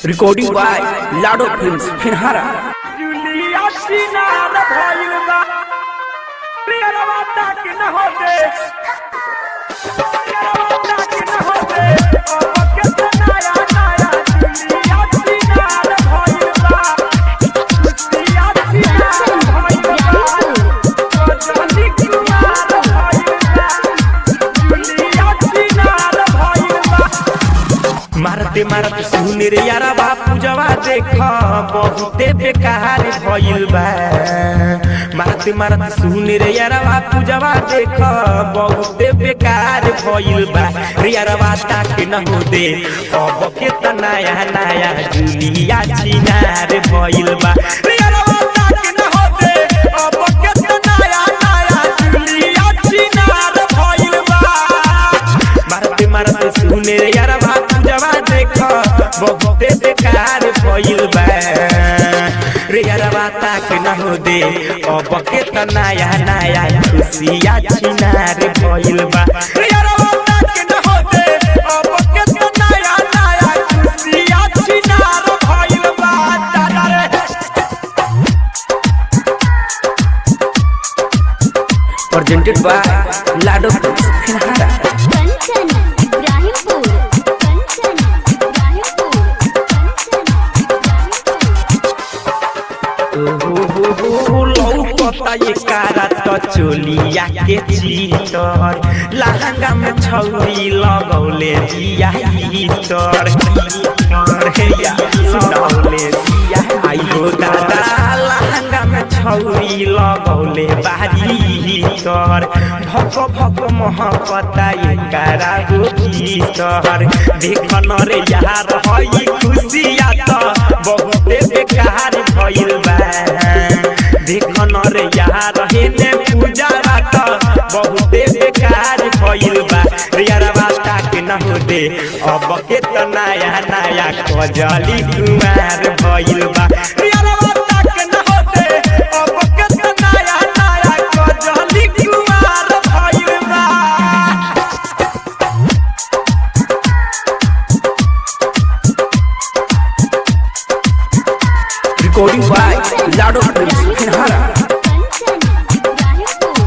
recording by Lado films Finhara जुलिया सिनार भइल बा प्रियरवा ताक न हो दे प्रियरवा ताक न हो दे अब के नया नया जुलिया सिनार भइल बा जुलिया सिनार भइल बा रजनी कुमार भइल बा जुलिया सिनार भइल बा मारते मारते सुने रे यारा बापू जवा देख बहुते बेकार भइल बा मारते मारते सुने रे यारा बापू जवा देख बहुते बेकार भइल बा रे यारा बाता के न हो दे अब के त नया नया जुलिया चिनार भइल बा रे यारा बाता के न हो दे अब के त नया नया जुलिया चिनार भइल बा मारते मारते सुने रे यार बात जवा देख बहुते बेकार भइल बा रे यार बाता के न हो दे अब के त नया नया खुशिया छिनार भइल बा रे यार बाता के न हो दे अब के त नया नया खुशिया छिनार भइल बा दादा रे प्रेजेंटेड बाय लाडो फिनहारा कंचन इब्राहिमपुर कंचन इब्राहिमपुर कंचन लौकता ये कारा त चोलिया के चीतर लहंगा में छौरी लगौले जिया इतर इतर हे या सुनौले जिया आइयो दादा लहंगा में छौरी लगौले बारी इतर भक भक महकता ये कारा गो भीतर देख न रे यार हई खुशिया त बहुते बेकार भइल बा देख न रे यार हेने पूजा रात बहुते बेकार भइल बा रे यार बाता के न हो दे अब के त नया नया कजली कुमार भइल बा रे यार बाता के न हो दे अब के त नया नया कजली कुमार भइल बा recording by Lado films Finhara Kanchan Ibrahimpur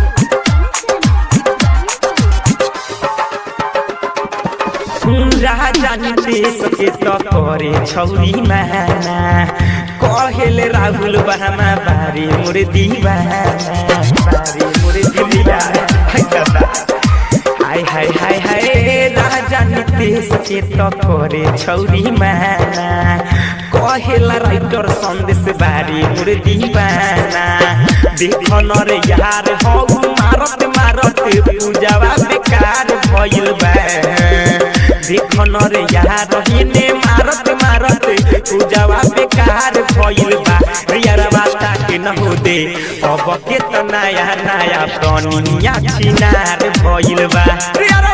Kanchan Raja Nitesh के त करे छौरी माना कहेले राहुल बहामा बारी मोर दीवाना बारी मोर दीवाना हाय दादा हाय हाय हाय हाय राजा नितेश के त करे छौरी माना कहेला राइटर संदेश बारी मोर दीवाना देख न रे यार हौ मारत मारत पूजावा बेकार भइल बा देख न रे यार हिने मारत मारत पूजावा बेकार भइल बा रियर बाता के न हो दे अब के त नया नया तनिया छिनार भइल बा रियर